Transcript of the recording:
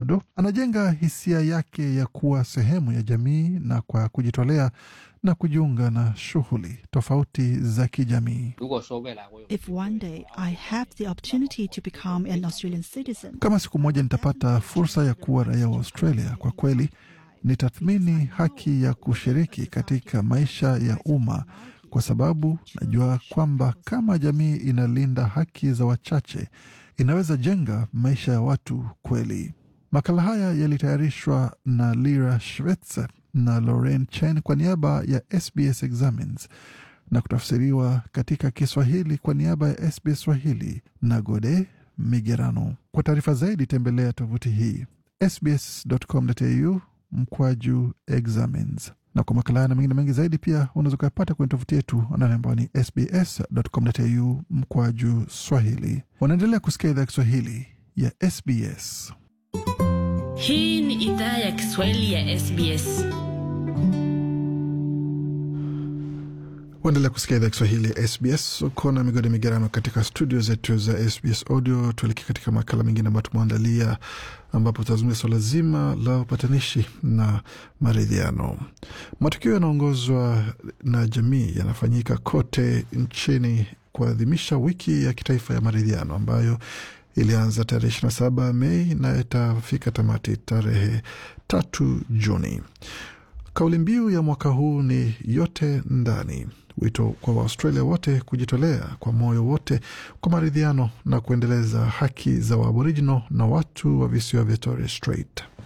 bado anajenga hisia yake ya kuwa sehemu ya jamii na kwa kujitolea na kujiunga na shughuli tofauti za kijamii. 如果说未来我有 If one day I have the opportunity to become an Australian citizen, Kama siku moja nitapata fursa ya kuwa raia wa Australia, kwa kweli nitathmini haki ya kushiriki katika maisha ya umma, kwa sababu najua kwamba kama jamii inalinda haki za wachache, inaweza jenga maisha ya watu kweli. Makala haya yalitayarishwa na Lira Schwetzer na Lauren Chen kwa niaba ya SBS Examines na kutafsiriwa katika Kiswahili kwa niaba ya SBS Swahili na Gode Migerano. Kwa taarifa zaidi tembelea tovuti hii sbs.com.au mkwaju examines, na kwa makala haya na mengine mengi zaidi pia unaweza ukayapata kwenye tovuti yetu anwani ambao ni sbs.com.au mkwaju swahili. Wanaendelea kusikia idhaa ya Kiswahili ya SBS. Hii ni idhaa ya Kiswahili ya SBS. Waendelea kusikia idhaa ya Kiswahili ya SBS. Uko na migodi migerano katika studio zetu za SBS Audio. Tuelekea katika makala mengine ambayo tumeandalia, ambapo tutazungumzia swala zima la upatanishi na maridhiano. Matukio yanaongozwa na jamii yanafanyika kote nchini kuadhimisha wiki ya kitaifa ya maridhiano ambayo ilianza tarehe 27 Mei na itafika tamati tarehe tatu Juni. Kauli mbiu ya mwaka huu ni yote ndani, wito kwa Waaustralia wote kujitolea kwa moyo wote kwa maridhiano na kuendeleza haki za Waaboriginal na watu wa visiwa vya Torres Strait.